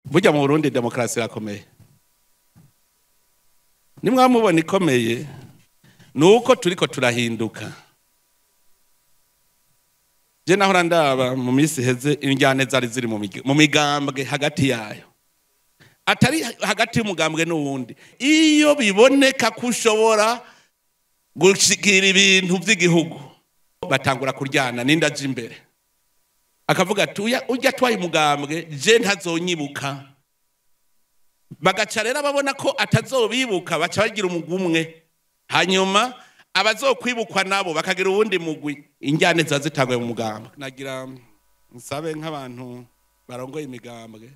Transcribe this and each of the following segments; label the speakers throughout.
Speaker 1: burya mu burundi demokarasi irakomeye nimwamubona ikomeye ni uko turiko turahinduka je nahora ndaba mu minsi iheze injyane zari ziri mu mig- mu migambwe hagati yayo atari hagati y'umugambwe n'uwundi iyo biboneka ko ushobora gushikira ibintu by'igihugu batangura kuryana n'inda aje imbere akavuga ati "Uya- ujya atwaye umugambwe je ntazonyibuka bagaca rero ababona ko atazobibuka baca bagira umugwi umwe hanyuma abazokwibukwa nabo bakagira uwundi mugwi injyane ziba zitanguye mu mugambwe nagira nsabe nk'abantu barongoye imigambwe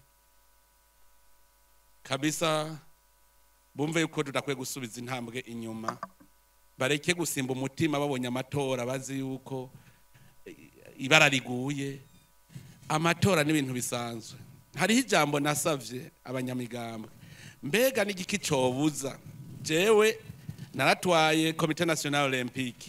Speaker 1: kabisa bumve yuko tudakwiye gusubiza intambwe inyuma bareke gusimba umutima babonye amatora bazi yuko ibara riguye amatora n'ibintu bisanzwe hariho ijambo nasavye abanyamigambwe mbega n'igiki cobuza jewe naratwaye komite national olympique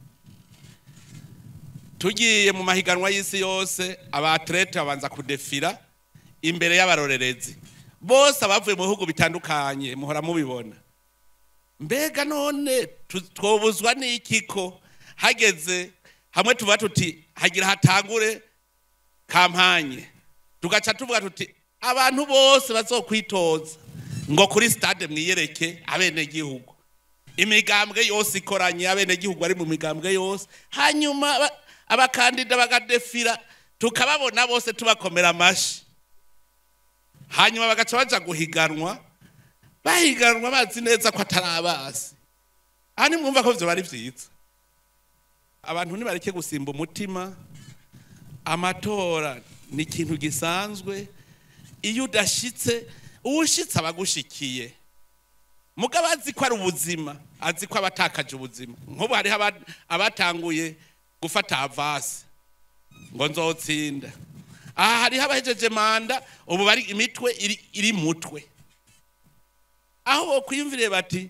Speaker 1: tugiye mu mahiganwa y'isi yose abatlete babanza kudefira imbere y'abarorerezi bose abavuye mu bihugu bitandukanye muhora mubibona mbega none tu- twobuzwa n'iki ko hageze hamwe tuvuga tuti hagira hatangure kampanye tugaca tuvuga tuti abantu bose bazokwitoza ngo kuri stade mwiyereke abenegihugu imigambwe yose ikoranye abenegihugu bari mu migambwe yose hanyuma aba- abakandida bagadefira tukababona bose tubakomera amashi hanyuma bagaca baja guhiganwa bahiganwa bazi neza ko atari abazi aha nimwumva ko vyo bari vyiza abantu nibareke gusimba umutima amatora ni ikintu gisanzwe iyo udashitse uwushitse aba agushikiye mugabo azi ko ari ubuzima azi ko abatakaje ubuzima nk'ubu hariho aba- abatanguye gufata avasi ngo nzotsinda aha hariho abahejeje manda ubu bari imitwe iri, iri mutwe aho bokwiyumvire bati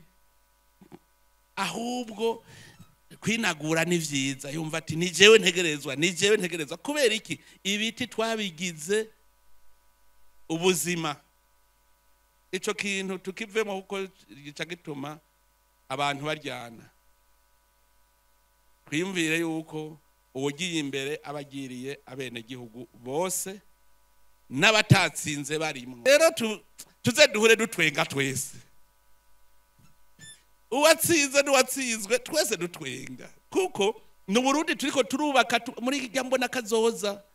Speaker 1: ahubwo kwinagura ni vyiza yumva ati ni jewe ntegerezwa ni jewe ntegerezwa kubera iki ibiti twabigize ubuzima ico kintu tukivemo kuko gica gituma abantu baryana twiyumvire yuko uwugiye imbere aba agiriye abenegihugu bose n'abatatsinze barimwo rero tu- tuze duhure dutwenga twese uwatsinze n'uwatsinzwe twese dutwenga kuko ni uburundi turiko turubaka tu- muri irya mbona kazoza